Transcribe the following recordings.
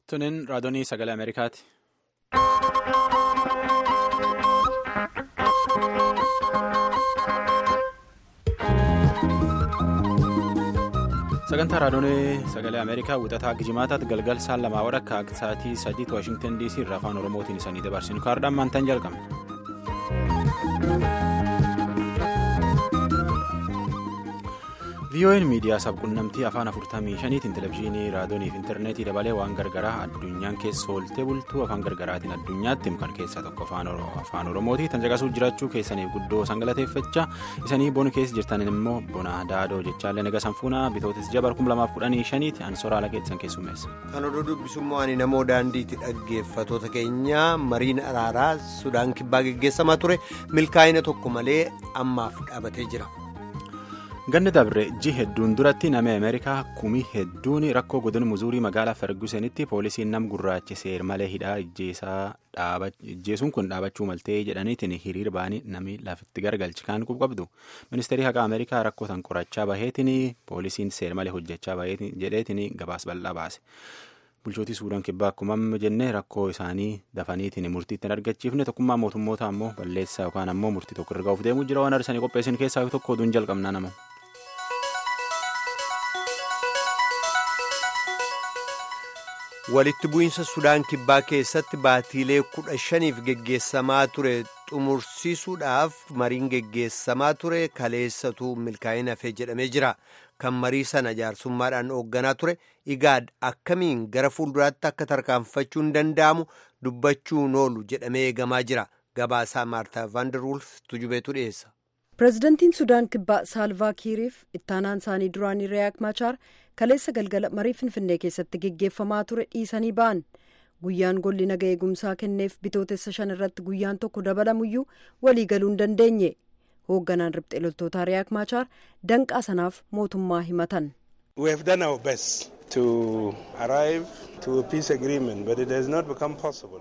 Tuniin raadiyoo sagalee Ameerikaati. Sagantaa raadiyoo sagalee Ameerikaa wixataa Gijimaataatti galgal saan lamaa wadhakka akka sa'aatii sadiitti Waashingtan DC irraa afaan Oromootiin isanii dabarsinu kaardaan maantaan jalqabna. VON miidiyaa sabquunnamtii afaan 45tiin televezyiinii raadiyoonii fi intarneetii dabalee waan gargaraa addunyaan keessa ooltee bultuu afaan gargaraatiin addunyaatti kan keessaa tokko afaan oromooti tan caqasuuf jiraachuu keessaniif guddoo sangalateeffachaa isanii bona keessa jirtaniin immoo bona daadoo jechaallee naga sanfuunaa bitootis jabar 2015tti ansoraala keessan keessummeessa. kan oduu dubbisummaa ani namoo daandiitti dhaggeeffatoota keenya mariin araaraa sudaan kibbaa geggeessamaa ture milkaa'ina tokko malee ammaaf dhaabatee jira. ganni dabre ji hedduun duratti nama ameerikaa kumii hedduun rakkoo godina muzuurii magaalaa fergusenitti poolisiin nam gurraachi seer malee hidhaa ijjeesuun kun dhaabachuu maltee jedhaniitiin hiriir ba'anii namni lafitti gargalchi kan qabdu ministeerri haqaa ameerikaa rakkoo tan qorachaa baheetiin poolisiin seer malee hojjechaa jedheetiin gabaas bal'aa baase. bulchootii suudaan kibbaa akkuma jennee rakkoo isaanii dafaniitiin murtii ittiin argachiifne tokkummaa mootummoota ammoo balleessaa yookaan ammoo murtii tokko irra gahuuf deemuu jira waan arsanii qopheessin keessaa tokko oduun jalqabnaa nama. walitti bu'iinsa sudaan kibbaa keessatti baatiilee kudha shaniif geggeessamaa ture xumursiisuudhaaf mariin geggeessamaa ture kaleessatu milkaa'ina hafee jedhamee jira kan marii sana jaarsummaadhaan hoogganaa ture igaad akkamiin gara fuulduraatti akka tarkaanfachuun danda'amu dubbachuun oolu jedhamee eegamaa jira gabaasaa maartaa vaanderwulf tujubeetu dhiyeessa. pireezidantiin sudaan kibbaa saalvaa kiiriif ittaanaan isaanii duraanii riyaak machaar kaleessa galgala marii finfinnee keessatti geggeeffamaa ture dhiisanii ba'an guyyaan golli naga eegumsaa kenneef bitootessa shan irratti guyyaan tokko dabalamuyyuu walii galuu hin dandeenye hoogganaan riphxee loltootaa riyaak machaar danqaa sanaaf mootummaa himatan. we have done our best to arrive to a peace agreement but it has not become possible.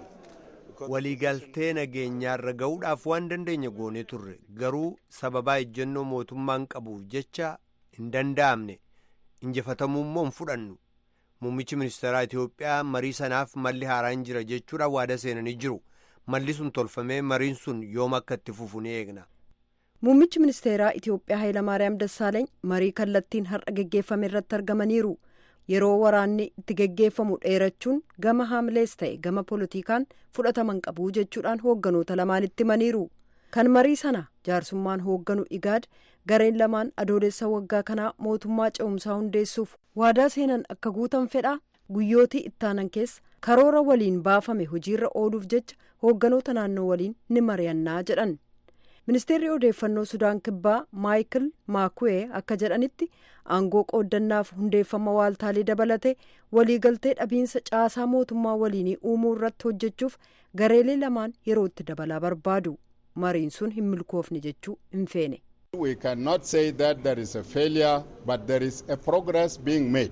waliigaltee nageenyaarra ga'uudhaaf waan dandeenya goonee turre garuu sababaa ejjennoo mootummaan qabuuf jecha hin danda'amne injifatamuu immoo hin fudhannu muummichi ministeeraa itiyoophiyaa marii sanaaf malli haaraan jira jechuudhaan waada seenanii jiru malli sun tolfamee mariin sun yoom akka itti fufu ni eegna. muummichi ministeeraa itiyoophiyaa hayilamaariyaam dassaaleeny marii kallattiin har'a geggeeffame irratti argamaniiru. yeroo waraanni itti geggeeffamu dheerachuun gama haamlees ta'e gama poolitikaan fudhataman qabu jechuudhaan hoogganoota lamaanitti himaniiru kan marii sana jaarsummaan hoogganu igaad gareen lamaan adoolessa waggaa kanaa mootummaa ce'umsaa hundeessuuf waadaa seenan akka guutan fedha guyyootii ittaanan keessa karoora waliin baafame hojiirra ooluuf jecha hoogganoota naannoo waliin ni mari'annaa jedhan. ministeerri odeeffannoo sudaan kibbaa maayikil maakuwee akka jedhanitti aangoo qooddannaaf hundeeffama waaltaalee dabalate waliigaltee dhabiinsa caasaa mootummaa waliinii uumuu irratti hojjechuuf gareelee lamaan yerootti dabalaa barbaadu mariin sun hin milkoofne jechuu hin feene. we cannot say that there is a failure but there is a progress being made.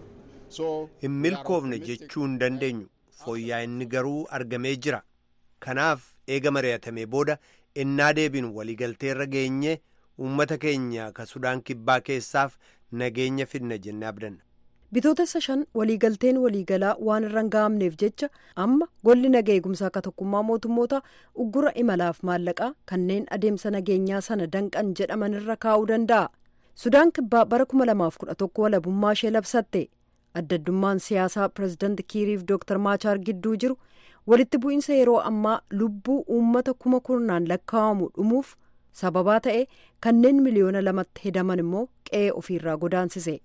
hin milkoofne jechuu hin dandeenyu fooyya'inni garuu argamee jira kanaaf eega mari'atamee booda. innaa deebiin waliigaltee irra geenye uummata keenya ka sudaan kibbaa keessaaf nageenya fidna jennee abdanna. bitootessa shan waliigalteen waliigalaa waan irra hin ga'amneef jecha amma golli naga eegumsaa ka tokkummaa mootummoota uggura imalaaf maallaqaa kanneen adeemsa nageenyaa sana danqan jedhaman irra kaa'uu danda'a. sudaan kibbaa bara 2011 walabummaa ishee labsatte addaddummaan siyaasaa pireezidaanti kiiriif dooktar maachaar gidduu jiru. walitti bu'iinsa yeroo ammaa lubbuu uummata kuma kurnaan lakkaa'amu dhumuuf sababaa ta'e kanneen miliyoona lamatti hedaman immoo qe'ee ofiirraa godaansise.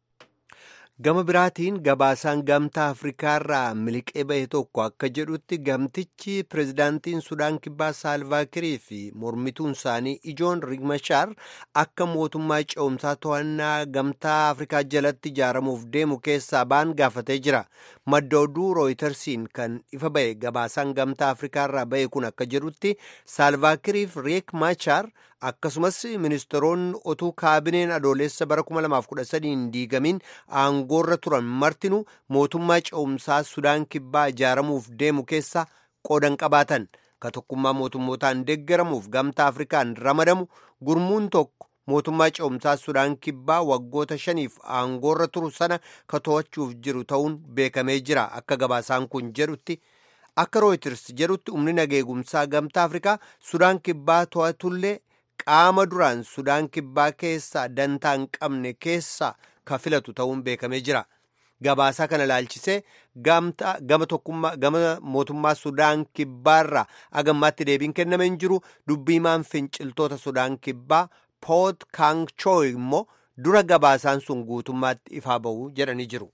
gama biraatiin gabaasaan gamtaa afrikaarraa miliqee bahe tokko akka jedhutti gamtichi pireezidaantiin sudaan kibbaa saalvaakirii fi mormituun isaanii ijoon rigmashaar akka mootummaa ce'umsaa to'annaa gamtaa afrikaa jalatti ijaaramuuf deemu keessaa ba'an gaafatee jira madda oduu rooyitersiin kan ifa bahe gabaasaan gamtaa afrikaarraa bahe kun akka jedhutti saalvaakiriif riek machaar akkasumas ministeeronni otuu kaabineen adoolessa bara 2013 hin diigamiin aangoorra turan martinu mootummaa ce'umsaa sudaan kibbaa ijaaramuuf deemu keessa qoodan qabaatan ka tokkummaa mootummootaan deeggaramuuf gamtaa afrikaan ramadamu gurmuun tokko mootummaa ce'umsaa sudaan kibbaa waggoota shaniif aangoorra turu sana ka to'achuuf jiru ta'uun beekamee jira akka gabaasaan kun jedhutti akka rooyiters jedhutti humni nageegumsaa gamtaa afrikaa sudaan kibbaa to'atullee qaama duraan sudaan kibbaa keessaa dantaa hin qabne keessaa ka filatu ta'uun beekamee jira. Gabaasaa kana ilaalchisee gama tokkummaa gama mootummaa Sudaan kibbaarraa agammaatti deebiin kenname hin jiru dubbiimaan finciltoota Sudaan kibbaa Poot Kaangchooy immoo dura gabaasaan sun guutummaatti ifaa ba'u jedhanii jiru.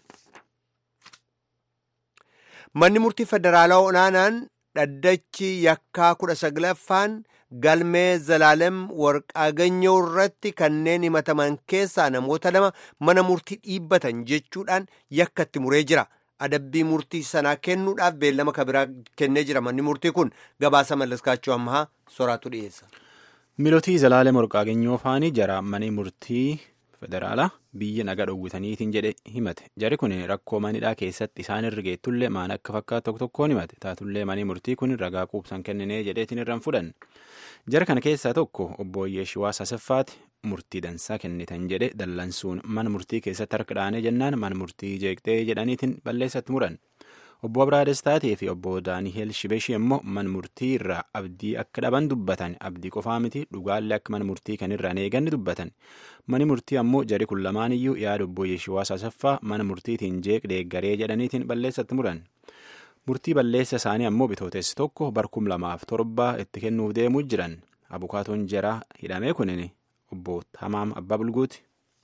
Manni murtii federaalaa olaanaan dhaddachi yakkaa kudha saglaffaan galmee zalaalem warqaaganyoo irratti kanneen himataman keessaa namoota lama mana murtii dhiibbatan jechuudhaan yakkatti muree jira. Adabbii murtii sanaa kennuudhaaf beellama kabiraa kennee jira manni murtii kun gabaasa mallaskaachuu ammaa soraatu dhiyeessa. Milotii zalaalem warqaaganyoo faanii jara mana murtii federaalaa biyya naga dhowwitaniitiin jedhe himate jari kun rakkoo manidhaa keessatti isaan irra geettullee maan akka fakkaatu tokko tokkoon himate taatullee manii murtii kun ragaa quubsan kenninee jedheetiin irraan fudhan jara kana keessaa tokko obbo Yeeshiwaas Asaffaati murtii dansaa kennitan jedhe dallansuun mana murtii keessatti harka dhaanee jennaan mana murtii jeeqxee jedhaniitiin balleessatti muran obbo Abraa Destaatii fi obbo Daani'eel Shibeshii immoo mana murtii irraa abdii akka dhaban dubbatan abdii qofaa miti dhugaallee akka mana murtii kanirraan eeganni dubbatan mani murtii ammoo jari kun lamaan iyyuu yaada obbo Yeeshiwaas Asaffaa mana murtiitiin jeeq deeggaree jedhaniitiin balleessatti muran. Murtii balleessa isaanii ammoo bitootessi tokko barkum lamaaf torba itti kennuuf deemuu jiran abukaatoon jaraa hidhamee kunin obbo Tamaam Abbaa Bulguuti.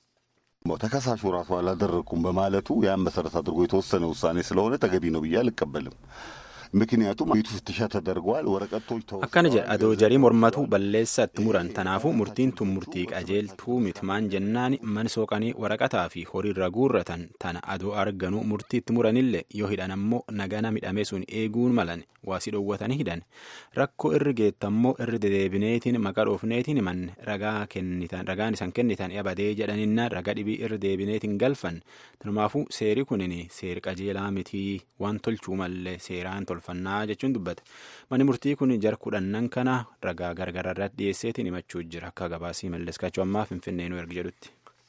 ተከሳሹ ራሱ አላደረግኩም በማለቱ ያን መሰረት አድርጎ የተወሰነ ውሳኔ ስለሆነ ተገቢ ነው ብዬ አልቀበልም። ምክንያቱም ቤቱ ፍተሻ ተደርገዋል። ወረቀቶች akkana jedha adoo jarii mormatu balleessa itti muran tanaafuu murtiin tun murtii qajeeltuu mitmaan jennaan man sooqanii waraqataa fi horiirra guurratan tana adoo arganu murtii itti muranillee yoo hidhan ammoo nagana midhame sun eeguun malan waasi dhoowwatanii hidhan rakkoo irri geettammoo irri dedeebineetiin maqaa dhoofneetiin himanne ragaa kennitan ragaan isan kennitan abadee jedhaninna raga dhibii irri deebineetiin galfan tanumaafuu seeri kunin seer qajeelaa mitii waan tolchuu mallee seeraan tolfannaa jechuun dubbate mani murtii kun jar kudhannan kana ragaa gargararratti dhiyeesseetiin himachuu jira akka gabaasii malleeskachuu ammaa finfinnee nu ergi jedhutti.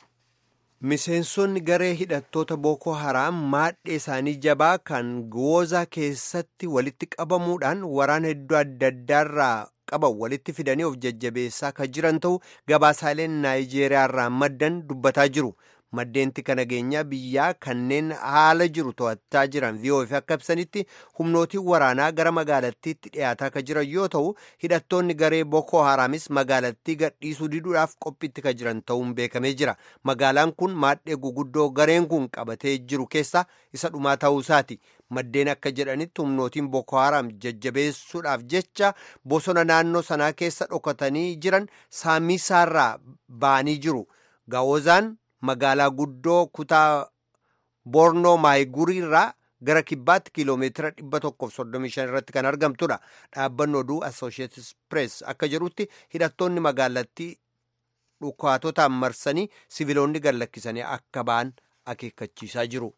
Miseensonni garee hidhattoota Boko Haram maadhee isaanii jabaa kan Goozaa keessatti walitti qabamuudhaan waraana hedduu adda addaarraa qaban walitti fidanii of jajjabeessaa kan jiran ta'uu gabaasaaleen Naayijeeriyaarraa maddan dubbataa jiru. Maddeentii kana nageenyaa biyyaa kanneen haala jiru to'achaa jiran VOF akka ibsanitti humnootiin waraanaa gara magaalattiitti dhiyaataa kan jiran yoo ta'u hidhattoonni garee Boko Haramis magaalattii gadhiisuu diduudhaaf qophiitti kan jiran ta'uun beekamee jira. Magaalaan kun maadhee guguddoo gareen kun qabatee jiru keessaa isa dhumaa ta'uusaati. Maddeen akka jedhanitti humnootiin Boko Haram jajjabeessuudhaaf jecha bosona naannoo sanaa keessa dhokatanii jiran saamisaarraa ba'anii jiru. Gaawozaan magaalaa guddoo kutaa Bornoo Maayiguriirraa gara kibbaatti kiiloomeetira 135 irratti kan argamtudha. Dhaabbanni oduu Associated Press akka jedhutti hidhattoonni magaalattii dhukaatotaan marsanii siviloonni gallakkisanii akka ba'an akeekkachiisaa jiru.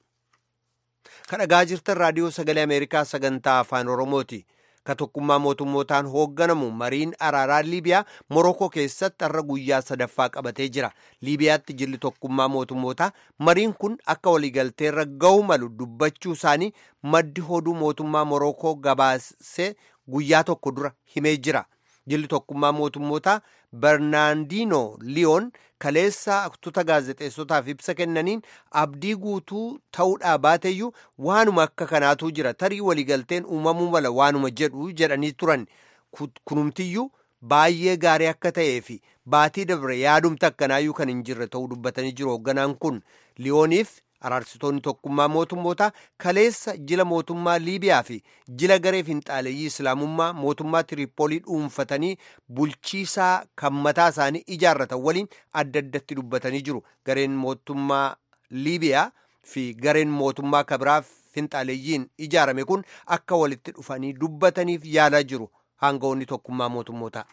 Kan dhagaa jirtan raadiyoo sagalee Ameerikaa sagantaa afaan Oromooti. Ka tokkummaa mootummootaan hoogganamu mariin araaraa Liibiyaa Morokoo keessatti har'a guyyaa sadaffaa qabatee jira. Liibiyaatti jilli tokkummaa mootummootaa mariin kun akka waliigalteerra ga'u malu dubbachuu isaanii maddi oduu mootummaa Morokoo gabaasee guyyaa tokko dura himee jira. Jilli tokkummaa mootummootaa Bernaandino Liyoon kaleessa tuuta gaazexeessotaaf ibsa kennaniin abdii guutuu ta'uudhaa baateyyuu waanuma akka kanaatu jira tarii waliigalteen uumamuu mala waanuma jedhu jedhanii turan kunumtiyyuu baay'ee gaarii akka ta'ee fi baatii dabre yaadumta akkanaayyuu kan hin jirre ta'uu dubbatanii jiru hoogganaan kun liyooniif araarsitoonni tokkummaa mootummootaa kaleessa jila mootummaa liibiyaa fi jila garee finxaaleeyyii islaamummaa mootummaa tiriippoolii dhuunfatanii bulchiisaa kan mataa isaanii ijaarratan waliin adda addatti dubbatanii jiru gareen mootummaa liibiyaa fi gareen mootummaa kabiraa finxaaleeyyiin ijaarame kun akka walitti dhufanii dubbataniif yaalaa jiru hangawoonni tokkummaa mootummootaa.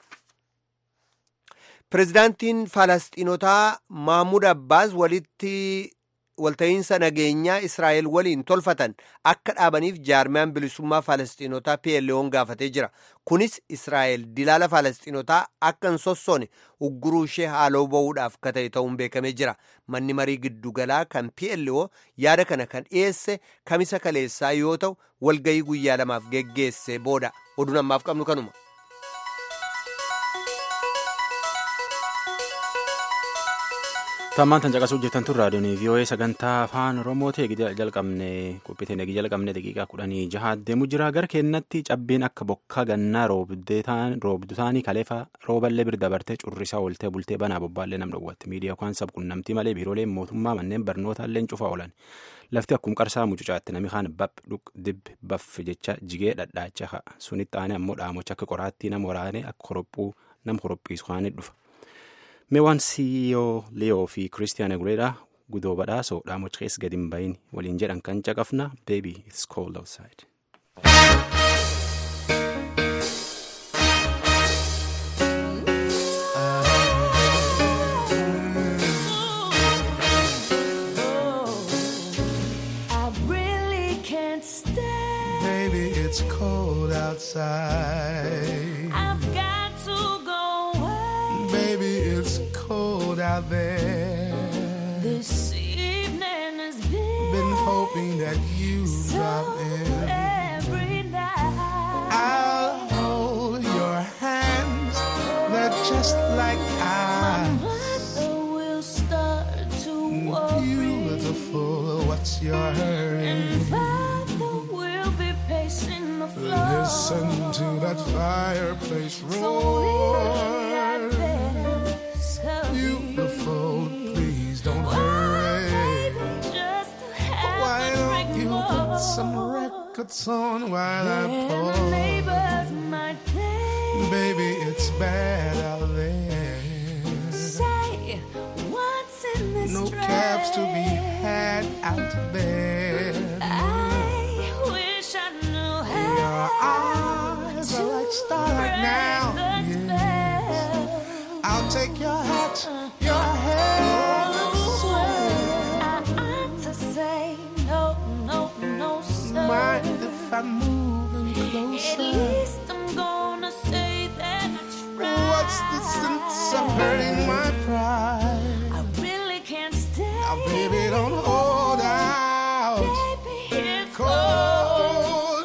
Pireezidaantiin Falasxiinotaa Mahmud Abbaas walitti walta'iinsa nageenyaa Israa'el waliin tolfatan akka dhaabaniif jaarmiyaan bilisummaa Falasxiinotaa PLO'n gaafatee jira. Kunis Israa'el dilaala Falasxiinotaa akka hin sossoone ugguruu ishee haaloo ba'uudhaaf ka ta'e ta'uun beekamee jira. Manni marii giddugalaa kan PLO yaada kana kan dhiyeesse kamisa kaleessaa yoo ta'u walgayii guyyaa lamaaf geggeesse booda oduun ammaaf qabnu kanuma. Tammaan tan caqasuu jirtan tun raadiyoon VOA sagantaa afaan Oromooti jalqabne qophiitiin eegi jalqabne daqiiqaa kudhanii jaha deemu jira gara keenyatti cabbiin akka bokkaa gannaa roobdu taanii kaleefa rooballee bira dabartee currisaa ooltee bultee banaa bobbaallee nam dhowwatti miidiyaa yookaan sabquunnamtii malee biirooleen mootummaa manneen barnootaallee cufaa oolan lafti akkuma qarsaa mucucaatti nami kaan bap dhuq dib baff jecha jigee dhadhaacha sunitti aanee ammoo dhaamocha akka qoraattii nama waraanee akka horophuu nama horophiisu kaanii dhufa. Meewwan Siyoo Liyoo fi Kiristiyaana Gureedhaa gudoo badhaasoo dhaamocha keessa gadi hin bahin waliin jedhan kan caqafna baby it's cold outside. I really can't stay. Baby, it's cold outside. I've got to go away. Baby, it's cold out there. This evening has been, Been hoping that you so drop in. every night. I'll hold your hands. They're just like ice. Mother will start to worry. Beautiful, what's your hurry? And Father will be pacing the floor. Listen to that fireplace So really, I'd roar. better scurry. Beautiful, please don't Oh, hurry. baby, just have Why a don't drink you more. put some records on while I And the pour? neighbors might think, Baby, it's bad out there. say, what's in this No dress? cabs to be had out there. I wish I knew how Your eyes are like starlight break now. the Yes. spell. I'll take your hat, your hair. I ought to say no, no, no, sir. Mind if I'm moving At closer? least I'm gonna say that I tried. What's the sense of hurting my pride? I really can't stay. Now, baby, don't hold out. Baby, it's Cold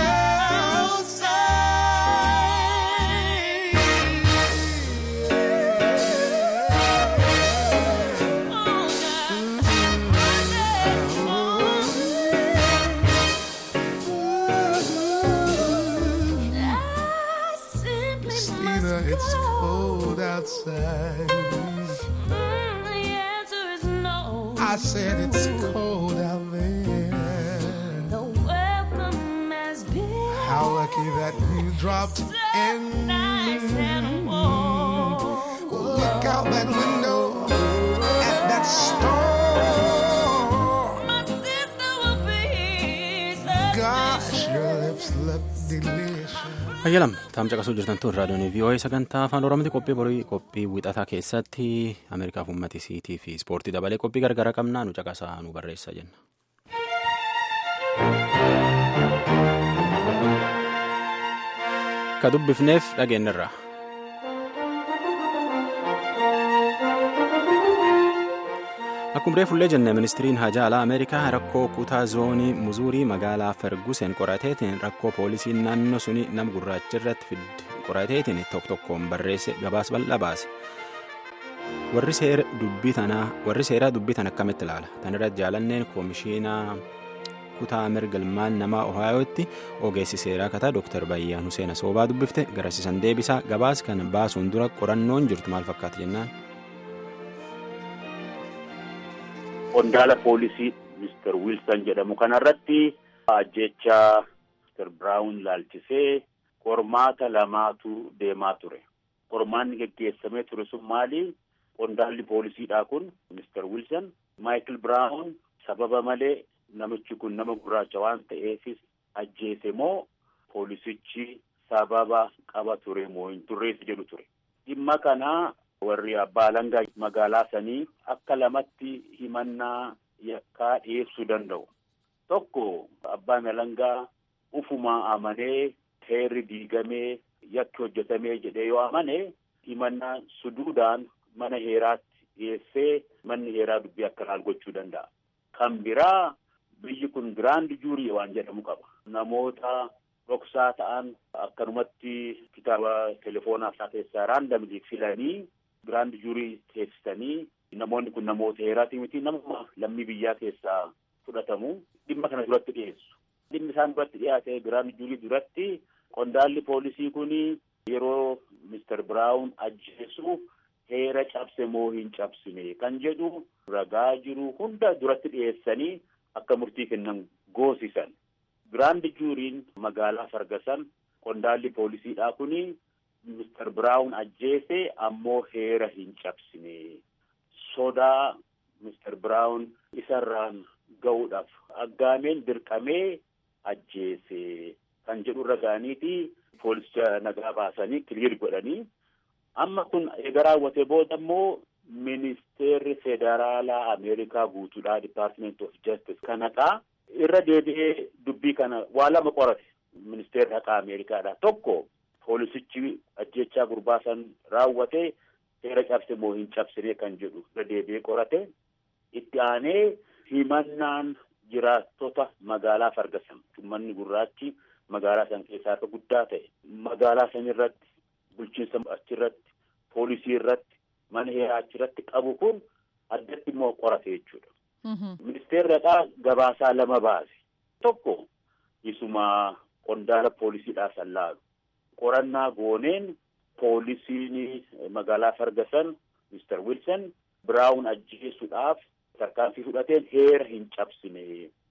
I simply Christina, must it's go. cold outside. Mm, the answer is no. I said it's cold out there. The welcome has been How lucky that you dropped so in. nice and warm. Look out that window at that storm. My sister will be Gosh, your lips look delicious. Ayyalam taam caqasuu jirtan tun raadiyoon VOA sagantaa afaan Oromooti qophii borii qophii wixataa keessatti Ameerikaaf uummati siitii fi ispoortii dabalee qophii gargara qabnaa nu caqasaa nu barreessa jenna. Ka dubbifneef dhageenyarra. Akkuma reefullee jenne ministiriin hajaa alaa Ameerikaa rakkoo kutaa zoonii muzuurii magaalaa Ferguson qorateetiin rakkoo poolisiin naannoo suni nama gurraacha irratti fidde qorateetiin tokko tokkoon barreesse gabaas bal'aa baase. Warri seera dubbii tanaa warri seeraa dubbii tan akkamitti ilaala? Tan irratti jaalanneen koomishiinaa kutaa mirga ilmaan namaa Ohaayootti ogeessi seeraa kataa Dr. Bayyaan Huseen Asoobaa dubbifte garasiisan deebisaa gabaas kan baasuun dura qorannoon jirtu maal fakkaata jennaan? Qondaala poolisii Mr. Wilson jedhamu kanarratti ajjechaa Mr. Brown laalchisee qormaata lamaatu deemaa ture. Qormaanni geggeessamee ture sun maali? Qondaalli poolisiidhaa kun Mr. Wilson Michael Brown sababa malee namichi kun nama gurraacha waan ta'eefis ajjeese moo poolisichi sababa qaba ture moo hin turreessi jedhu ture. Dhimma kanaa warri abbaa alangaa magaalaa sanii akka lamatti himannaa yakkaa dhiyeessuu danda'u. Tokko abbaan alangaa ufumaa amanee heerri diigamee yakki hojjetamee jedhee yoo amane himannaa suduudhaan mana heeraatti dhiyeessee manni heeraa dubbii akka ilaal gochuu danda'a. Kan biraa biyyi kun giraand juurii waan jedhamu qaba. Namoota dhoksaa ta'an akkanumatti kitaaba telefoonaa isaa keessaa raandamlii filanii giraand juurii teessisanii namoonni kun namoota heeraatii miti nama lammii biyyaa keessaa fudhatamu dhimma kana duratti dhiyeessu. Dhimmi isaan duratti dhiyaate giraand juurii duratti qondaalli poolisii kun yeroo Mister Biraawun ajjeesu heera cabse moo hin cabsine kan jedhu ragaa jiru hunda duratti dhiyeessanii akka murtii kennan goosisan. Giraand juuriin magaalaa Fargasan qondaalli poolisiidhaa kuni Mister Biraawun ajjeese ammoo heera hin cabsine. Sodaa Mister Biraawun isarraan ga'uudhaaf aggaameen dirqamee ajjeese kan jedhu irra ga'aniiti poolisicha nagaa baasanii kiliir godhanii amma kun eega raawwate booda immoo ministeerri federaalaa ameerikaa guutuudhaa dipaartimenti of jastis kan haqaa irra deebi'ee dubbii kana waa lama qorate ministeerri haqaa ameerikaadha tokko poolisichi ajjechaa gurbaa san raawwate heera cabse moo hin cabsine kan jedhu irra deebi'ee qorate itti aanee himannaan jiraattota magaalaa fargasan ummanni gurraachi magaalaa san keessaa akka guddaa ta'e magaalaa san irratti bulchiinsa achirratti poolisii irratti mana heeraa achirratti qabu kun addatti immoo qorate jechuudha. Ministeerri haqaa gabaasaa lama baase. Tokko isuma qondaala poolisiidhaa san laalu. Qorannaa gooneen poolisiin magaalaa Fargasan Mister Wilson Biraawun ajjeesuudhaaf tarkaanfii fudhateen heera hin cabsine.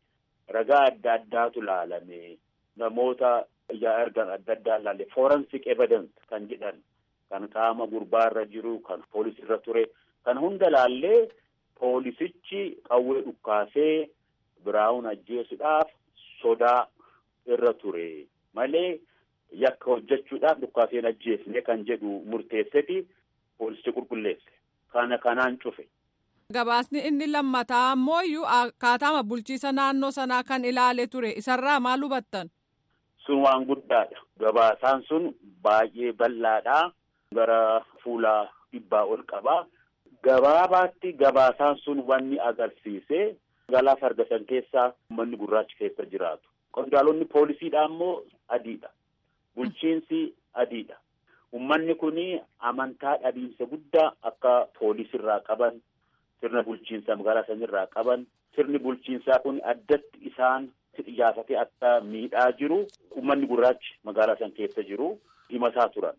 Ragaa adda addaatu laalame. Namoota ijaa ergan adda addaa laalle forensic evidence kan jedhan kan qaama gurbaarra jiru kan poolisiirra ture kan hunda laallee poolisichi qawwee dhukkaasee biraawun ajjeesuudhaaf sodaa irra ture malee yakka hojjechuudhaaf dhukkaaseen ajjeesne kan jedhu murteesseti poolisichi qulqulleesse kana kanaan cufe. Gabaasni inni lammataa ammoo akkaataama bulchiisa naannoo sanaa kan ilaale ture isarraa maal hubattan? Sun waan guddaadha. Gabaasaan sun baay'ee bal'aadha. Gara fuula dhibbaa ol qaba. Gabaabaatti gabaasaan sun wanni agarsiise magaalaa Fargasan keessaa uummanni gurraachi keessa jiraatu. Qondaalonni poolisiidha ammoo adiidha. Bulchiinsi adiidha. Uummanni kun amantaa dhabiinsa guddaa akka poolisirraa qaban sirna bulchiinsaa magaalaa sanirraa qaban sirni bulchiinsaa kun addatti isaan xiyyaafate akka miidhaa jiru uummanni gurraachi magaalaa san keessa jiru himataa turan.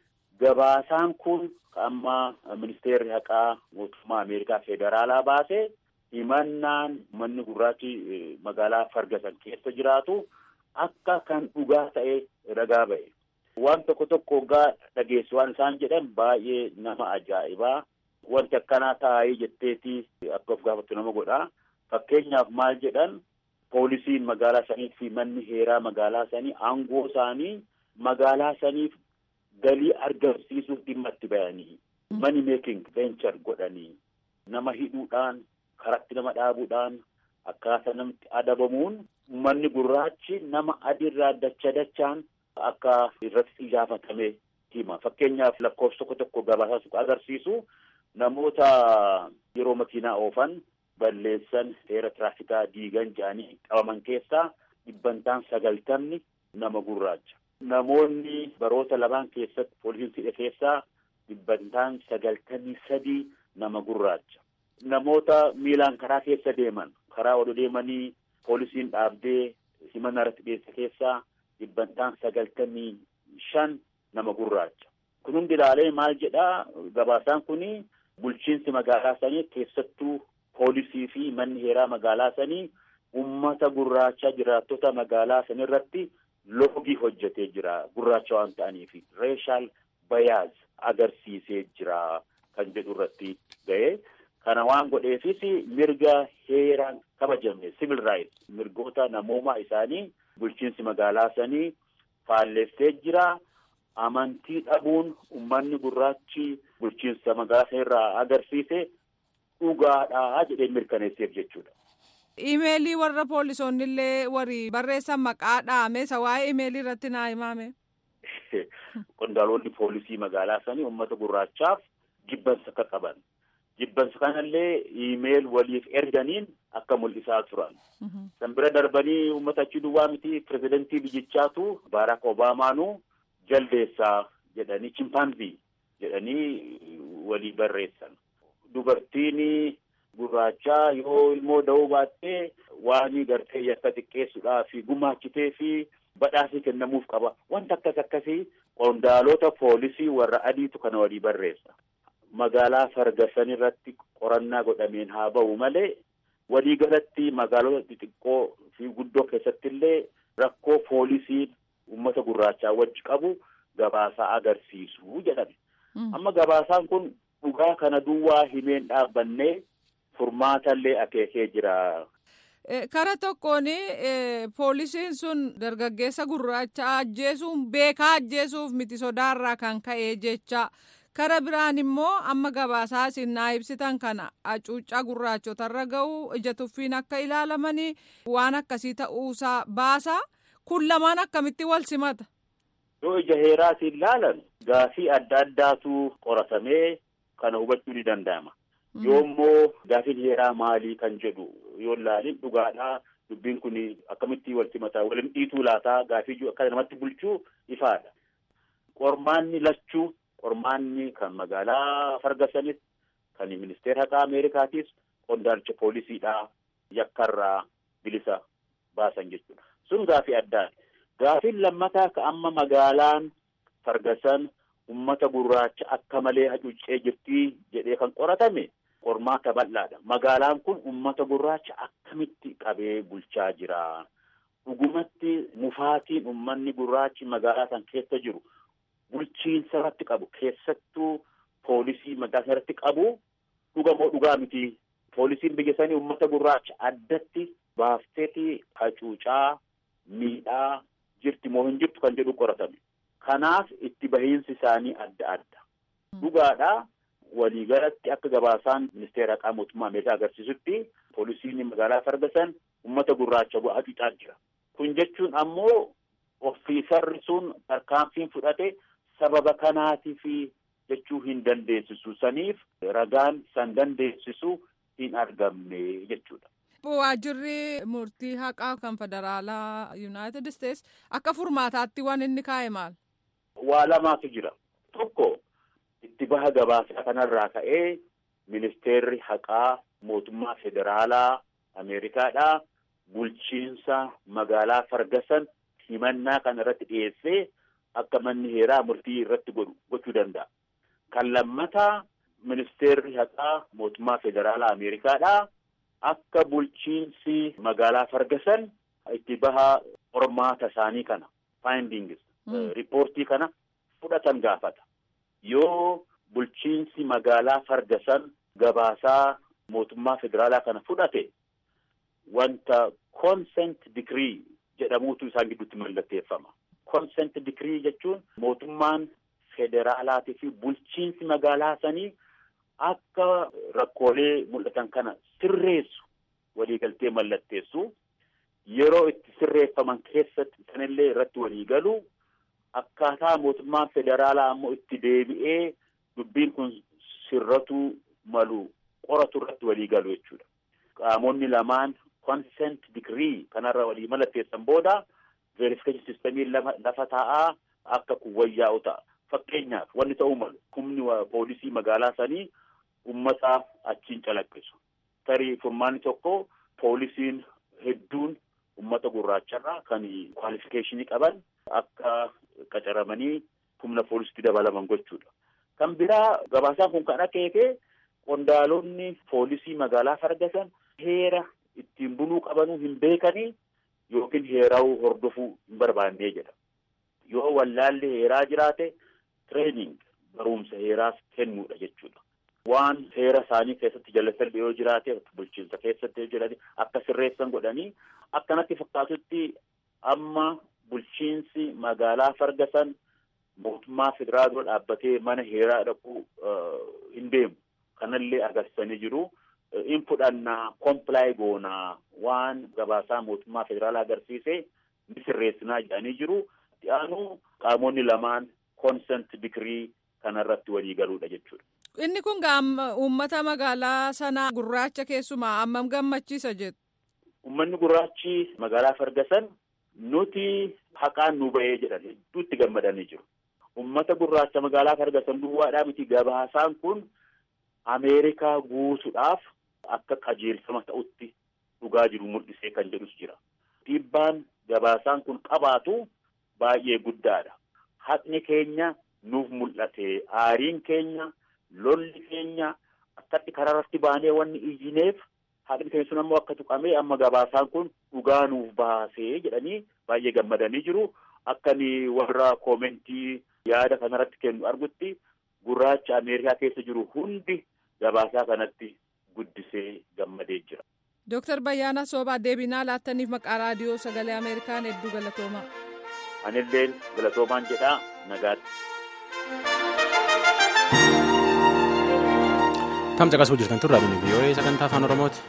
Gabaasaan kun amma ministeerri haqaa mootummaa Ameerikaa federaalaa baase himannaan uummanni gurraachi magaalaa Fargasan keessa jiraatu akka kan dhugaa ta'e ragaa ba'e. Waan tokko tokko hoggaa dhageessu waan isaan jedhan baay'ee nama ajaa'ibaa. Wanti akkanaa taa'ee jetteeti akka of gaafattu nama godha. Fakkeenyaaf maal jedhan poolisiin magaalaa sanii fi manni heeraa magaalaa sanii aangoo isaanii magaalaa saniif galii argamsiisuuf dhimma itti bayanii mani meeking venture godhanii nama hidhuudhaan karatti nama dhaabuudhaan akkaataa namatti adabamuun manni gurraachi nama adiirraa dacha dachaan akka irratti xiyyeeffatame hima. Fakkeenyaaf lakkoofsa tokko tokko gabaasaa agarsiisu namoota yeroo makiinaa oofan balleessan seera tiraafikaa diigan jedhanii qabaman keessaa dhibbantaan sagaltamni nama gurraacha. Namoonni baroota lamaan keessatti poolisiin hidhe keessaa dhibbantaan sagaltamii sadii nama gurraacha. Namoota miilaan karaa keessa deeman karaa ol deemanii poolisiin dhaabdee himannaa irratti dhiyeesse keessaa dhibbantaan sagaltamii shan nama gurraacha. Kun hundi ilaalee maal jedhaa gabaasaan kuni bulchiinsi magaalaa sanii keessattuu poolisii fi manni heeraa magaalaa sanii ummata gurraacha jiraattota magaalaa sanii irratti loogii hojjetee jira gurraacha waan ta'aniif reeshaal bayaaz agarsiisee jira kan jedhu irratti ga'e. Kana waan godheefis mirga heeraan kabajamne civil rights mirgoota namoomaa isaanii bulchiinsi magaalaa sanii faalleessee jira. Amantii dhabuun uummanni gurraachi bulchiinsa magaalaa sana irraa agarsiise dhugaadhaa jedhee mirkaneesseef jechuudha. Imeelii warra poolisoonni illee warri barreessan maqaa dhaame isa waa'ee imeelii irratti naa himame. Qondaalonni poolisii magaalaa sanii uummata gurraachaaf jibbansa akka qaban. Jibbansa kanallee iimeel waliif erganiin akka mul'isaa turan. San bira darbanii uummata achi duwwaa miti pirezidantii biyyichaatu Baaraak Obaamaanuu jaldeessaa jedhanii chimpaanzii jedhanii walii barreessan. Dubartiin gurraachaa yoo ilmoo da'uu baattee waan gartee yakka xiqqeessuudhaa fi gumaachitee fi badhaasii kennamuuf qaba. Wanta akkas akkasii qondaalota poolisii warra adiitu kana walii barreessa. Magaalaa Fargasan irratti qorannaa godhameen haa ba'u malee waliigalatti magaalota xixiqqoo fi guddoo keessatti illee rakkoo poolisiin uummata gurraachaa wajji qabu gabaasaa agarsiisu jedhame. Amma gabaasaan kun dhugaa kana duwwaa himeen dhaabbannee furmaatallee akeekee jira. Kara tokkoon poolisiin sun dargaggeessa gurraacha ajjeesuun beekaa ajjeesuuf miti sodaarraa kan ka'e jecha. Kara biraan immoo amma gabaasaa isin naa ibsitan kana hacuuccaa gurraachotarra ga'u ija tuffiin akka ilaalamanii waan akkasii ta'uusaa baasaa kun lamaan akkamitti wal simata. Yoo ija heeraatiin ilaalan gaafii adda addaatu qoratamee kana hubachuu ni danda'ama. Yoo immoo gaafiin heeraa maalii kan jedhu yoo ilaalin dhugaadhaa dubbiin kun akkamitti wal simataa waliin dhiituu laataa gaafii akka namatti bulchuu ifaadha. Qormaanni lachuu qormaanni kan magaalaa Fargasanis kan ministeera haqaa Ameerikaatis qondaalcha poolisiidhaa yakkarraa bilisa baasan jechuudha. Sun gaafii addaati. Gaafiin lammataa ka amma magaalaan Fargasan ummata gurraacha akka malee hacuuccee jirtii jedhee kan qoratame qormaata bal'aadha. Magaalaan kun ummata gurraacha akkamitti qabee bulchaa jira. Dhugumatti mufaatiin ummanni gurraachi magaalaa san keessa jiru bulchiinsa irratti qabu keessattuu poolisii magaalaa irratti qabu dhugamoo dhugaa miti. Poolisiin biyya sanii ummata gurraacha addatti baafteeti hacuucaa miidhaa jirti moo hin jirtu kan jedhu qoratame. Kanaaf itti bahiinsi isaanii adda adda. Dhugaadhaa waliigalatti akka gabaasaan ministeera haqaa mootummaa Ameerikaa agarsiisutti poolisiin magaalaa Fargasan ummata gurraacha hacuucaa jira. Kun jechuun ammoo ofiisarri sun tarkaanfiin fudhate sababa kanaatiif jechuu hin dandeessisu saniif ragaan san dandeessisu hin argamne jechuudha. Waajjirri murtii haqaa kan federaalaa Yuunaayitid Isteets akka furmaataatti waan inni kaa'e maal? Waa lamaatu jira. Tokko itti baha gabaasaa kanarraa ka'ee ministeerri haqaa mootummaa federaalaa Ameerikaadhaa bulchiinsa magaalaa Fargasan himannaa kana irratti dhiyeessee akka manni heeraa murtii irratti godhu gochuu danda'a. Kan lammataa ministeerri haqaa mootummaa federaalaa Ameerikaadhaa akka bulchiinsi magaalaa Fargasan itti baha qormaata isaanii kana findings riippoortii kana fudhatan gaafata. Yoo bulchiinsi magaalaa Fargasan gabaasaa mootummaa federaalaa kana fudhate wanta consent decree jedhamuutu isaan gidduutti mallatteeffama. Consent decree jechuun mootummaan federaalaatii fi bulchiinsi magaalaa sanii akka rakkoolee mul'atan kana sirreessu waliigaltee mallatteessu yeroo itti sirreeffaman keessatti sanillee irratti waliigalu akkaataa mootummaan federaalaa ammoo itti deebi'ee dubbiin kun sirratu malu qoratu irratti waliigalu jechuudha. Qaamonni lamaan consent decree kanarra walii mallatteessan booda verification systemii lafa taa'aa akka kun wayyaa'u ta'a. Fakkeenyaaf wanni ta'uu malu humni poolisii magaalaa sanii ummata achiin calaqqisu. Tarii furmaanni tokko poolisiin hedduun ummata gurraacharraa kan kwaalifikeeshinii qaban akka qacaramanii humna poolisiitti dabalaman gochuudha. Kan biraa gabaasaan kun kan akeeke qondaalonni poolisii magaalaa Fargasan heera ittiin buluu qabanuu hin beekanii yookiin heeraa'uu hordofuu hin barbaannee jedha. Yoo wallaalli heeraa jiraate training barumsa heeraas kennuudha jechuudha. Waan heera isaanii keessatti jallatanii yoo jiraate bulchiinsa keessatti yoo jiraate akka sirreessan godhanii akkanatti fakkaatutti amma bulchiinsi magaalaa Fargasan mootummaa federaalaa dura dhaabbatee mana heeraa dhaquu hin deemu. Kanallee agarsiisanii jiru. In fudhannaa kompilaay goonaa waan gabaasaa mootummaa federaalaa agarsiise ni sirreessinaa jedhanii jiru. Itti aanu qaamonni lamaan consent dikirii kanarratti walii galuudha jechuudha. Inni kun uummata magaalaa sanaa gurraacha keessumaa hammam gammachiisa jettu. Uummanni gurraachi magaalaa Ferguson nuti haqaan nu bahee jedhan hedduutti gammadanii jiru. Uummata gurraacha magaalaa Ferguson duwwaadhaa miti gabaasaan kun Ameerikaa guutuudhaaf akka qajeelfama ta'utti dhugaa jiru mul'isee kan jedhus jira. Dhiibbaan gabaasaan kun qabaatu baay'ee guddaadha. Haqni keenya nuuf mul'ate aariin keenya lolli keenya akkatti karaarratti baanee wanni iyyineef haqni keenya sun ammoo akka tuqamee amma gabaasaan kun dhugaa nuuf baasee jedhanii baay'ee gammadanii jiru. Akkani warra koomentii yaada kanarratti kennu argutti gurraacha Ameerikaa keessa jiru hundi gabaasaa kanatti guddisee gammadee jira. Dooktar Bayyaanaa Soobaa deebinaa laattaniif maqaa raadiyoo sagalee Ameerikaan hedduu galatoomaa. Anillee galatoomaan jedhaa nagaatti. Tamsa qasuu jirtan turraa bini vii'oo'ee sagantaa afaan Oromooti.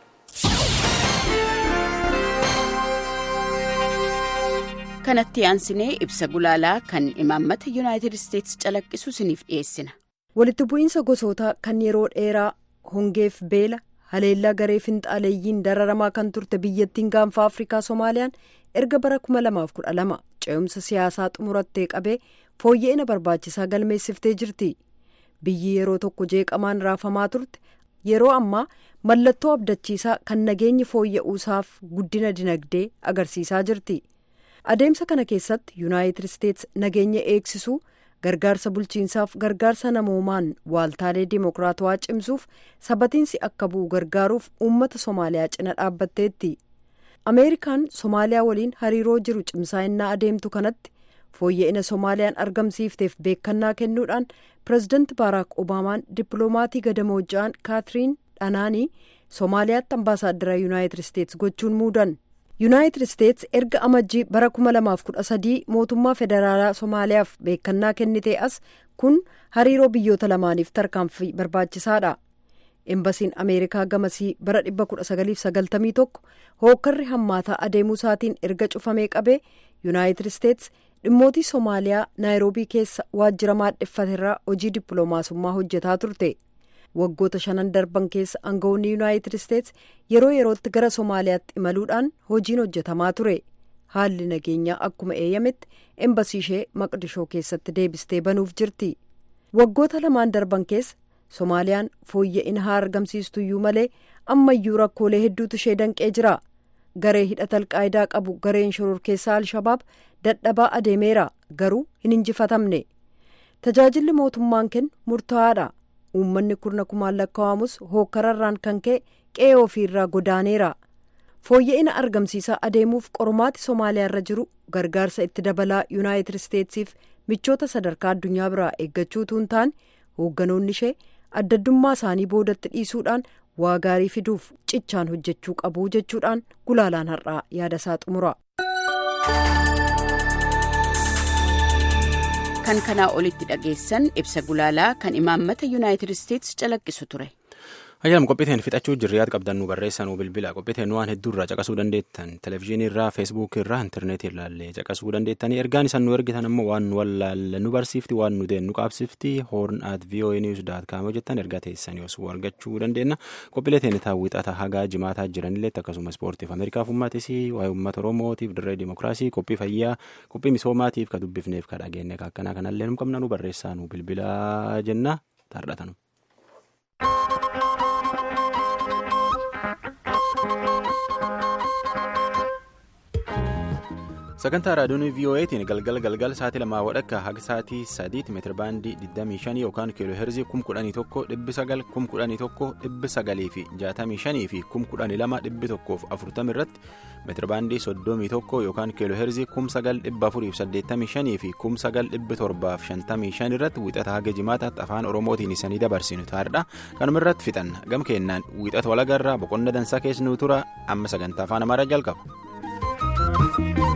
kanatti aansinee ibsa gulaalaa kan imaammata yuunaayitid isteetsi calaqqisu isiniif dhiyeessina. walitti bu'iinsa gosootaa kan yeroo dheeraa hongeef beela haleellaa garee finxaaleeyyiin dararamaa kan turte biyyattiin gaanfa afrikaa soomaaliyaan erga bara 2012 ce'umsa siyaasaa xumurattee qabee fooyya'ina barbaachisaa galmeessiftee jirti biyyi yeroo tokko jeeqamaan raafamaa turte yeroo ammaa mallattoo abdachiisaa kan nageenyi fooyya'uusaaf guddina dinagdee agarsiisaa jirti. adeemsa kana keessatti yuunaayitid isteetsi nageenya eegsisuu gargaarsa bulchiinsaaf gargaarsa namoomaan waaltaalee dimokiraatawaa cimsuuf sabatiinsi akka bu'u gargaaruuf uummata soomaaliyaa cina dhaabbatteetti ameerikaan soomaaliyaa waliin hariiroo jiru cimsaa'inaa adeemtu kanatti fooyya'ina soomaaliyaan argamsiifteef beekannaa kennuudhaan pireezidanti baaraak obaamaan dippiloomatii gadamooji'aan kaatiriin dhanaanii soomaaliyaatti ambaasaaddara yuunaayitid isteetsi gochuun muudan. yuunaayitid isteetsi erga amajjii bara 2013 mootummaa federaalaa soomaaliyaaf beekannaa kennitee as kun hariiroo biyyoota lamaaniif tarkaanfii barbaachisaadha embasiin ameerikaa gamasii bara 1991 hookkarri hammaataa adeemuu isaatiin erga cufamee qabee yuunaayitid isteetsi dhimmootii soomaaliyaa naayiroobii keessa waajjira maadheffaterraa hojii dippiloomaasummaa hojjetaa turte. waggoota shanan darban keessa aangawoonni yuunaayitid isteetsi yeroo yerootti gara soomaaliyaatti imaluudhaan hojiin hojjetamaa ture haalli nageenyaa akkuma eeyyametti embasii ishee maqdishoo keessatti deebistee banuuf jirti waggoota lamaan darban keessa soomaaliyaan fooyya'ina haa argamsiistuyyuu malee ammayyuu rakkoolee hedduutu ishee danqee jira garee hidhata alqaayidaa qabu gareen shororkeessaa alshabaab dadhabaa adeemeera garuu hin injifatamne tajaajilli mootummaan kennu murtaa'aadha. uummanni kurna kumaan lakkaa'amus hookkararraan kan ka'e qe'ee ofiirraa godaaneera fooyya'ina argamsiisaa adeemuuf qormaati somaaliyaarra jiru gargaarsa itti dabalaa yuunaayitid isteetsiif michoota sadarkaa addunyaa biraa eeggachuutu hin taane hoogganoonni ishee addaddummaa isaanii boodatti dhiisuudhaan waa gaarii fiduuf cichaan hojjechuu qabu jechuudhaan gulaalaan har'aa yaada isaa xumura. kan kanaa olitti dhageessan ibsa gulaalaa kan imaammata yuunaayitid isteetsi calaqqisu ture. Ayyaanam qophiiteen fixachuu jirri yaad qabdan nu barreessan nu bilbila qophiiteen waan hedduu irraa caqasuu dandeettan televezyiinii irraa feesbuukii irraa intarneetii irraallee caqasuu dandeettanii ergaan isan nu ergitan ammoo waan nu wallaalle nu barsiifti waan nu deen nu qaabsifti hoorn at voa news daat kaam hojjettan ergaa teessan osoo argachuu dandeenya qophiilee teenitaa wixata hagaa jimaataa jiranillee akkasuma ispoortiif ameerikaaf uummatis waa'ee uummata oromootiif dirree dimokiraasii qophii fayyaa qophii misoomaatiif ka dubbifneef ka dhageenye ka akkanaa kanallee nu qabna nu barreessaa nu bilbilaa jenna taardhatanu. sagantaa raadiyoon voa'tiin galgal galgal sa'aatii lamaa wadhakka haga sa'aatii sadiitti meetira baandii 25 yookaan kiiloo heerzii 11,900 11,900 fi 65 fi 12,140 irratti meetira baandii 31 yookaan kiiloo heerzii 9,485 fi 9,755 irratti wixata haga jimaataatti afaan oromootiin isanii dabarsinu taa'edha kanuma irratti fixanna gam kennaan wixata walagarraa boqonna dansaa keessa nu tura amma sagantaa afaan amaaraa jalqaba.